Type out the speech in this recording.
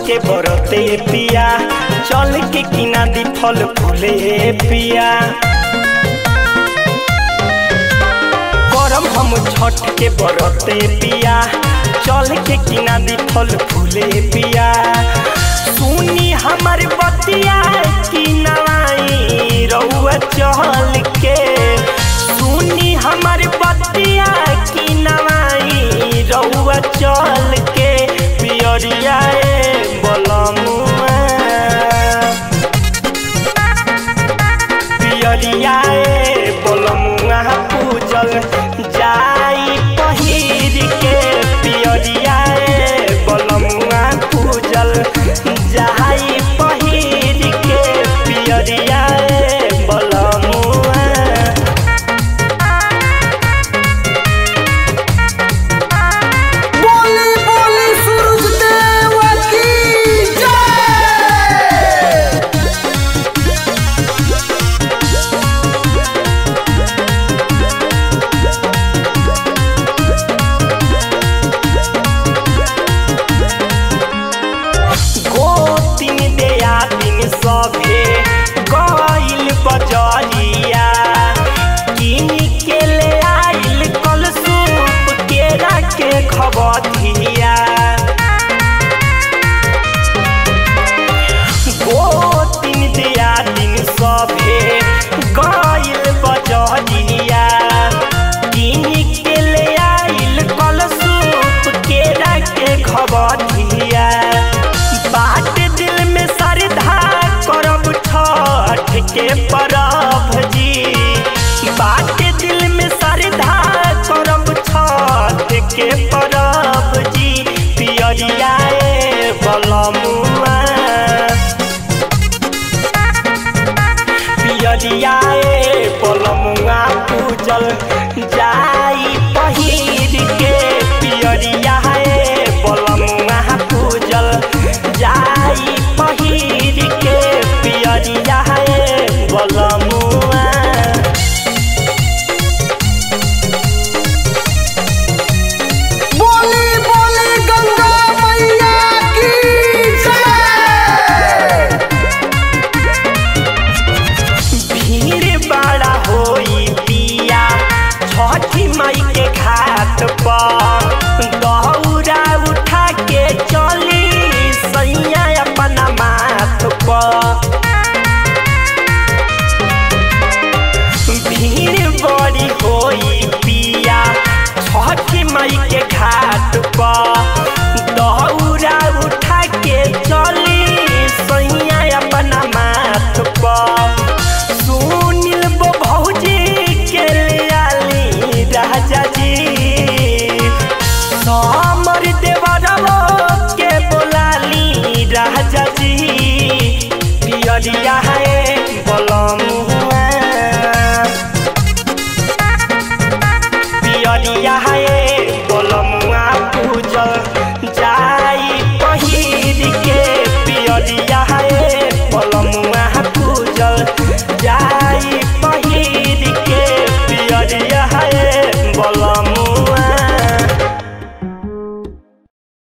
के बरते पिया चल के किना दी फल फूले पिया करम हम छठ के बरते पिया चल के किना दी फल फूले पिया सुनी हमर बतिया की नवाई रउआ चल के सुनी हमर बतिया की नवाई रउआ चल के पियरिया बलमुआ पियरिया बलमुआ पूजल जाई पहिर के पियरिया बलमुआ पूजल जाई पहिर के पियरिया बलमुआ बोली बोली सूरज देव की जय गोतिन देया दिन सभे गइल बजरिया किन के ले आइल कल सूप केरा के खबधिया गोतिन देया दिन सभे गइल बजरिया किन के ले आइल कल सूप केरा के खबधिया बाट दिल में श्रद्धा करब छठ के परब जी बाट दिल में श्रद्धा करब छठ के परब जी पियरिया बलमुआ पियरिया बलमुआ पूजल जाई पहिर के पियरिया बलमुआ पूजल जाई पहिर के पियरिया बलमुआ बोली बोली गंगा मैया की जय भीड़ बड़ा होई पिया छठी माई के घाट पर दौरा उठा के चली सैया अपना माथ पर भीड़ बड़ी होई पिया छठी माई के घाट पर दौरा उठा के चली सैया अपना माथ पर सुनिल बो भौजी के लियाली राजा जी समर देवरवो के बोलाली राजा जी पियरिया है बलमुआ पियरिया है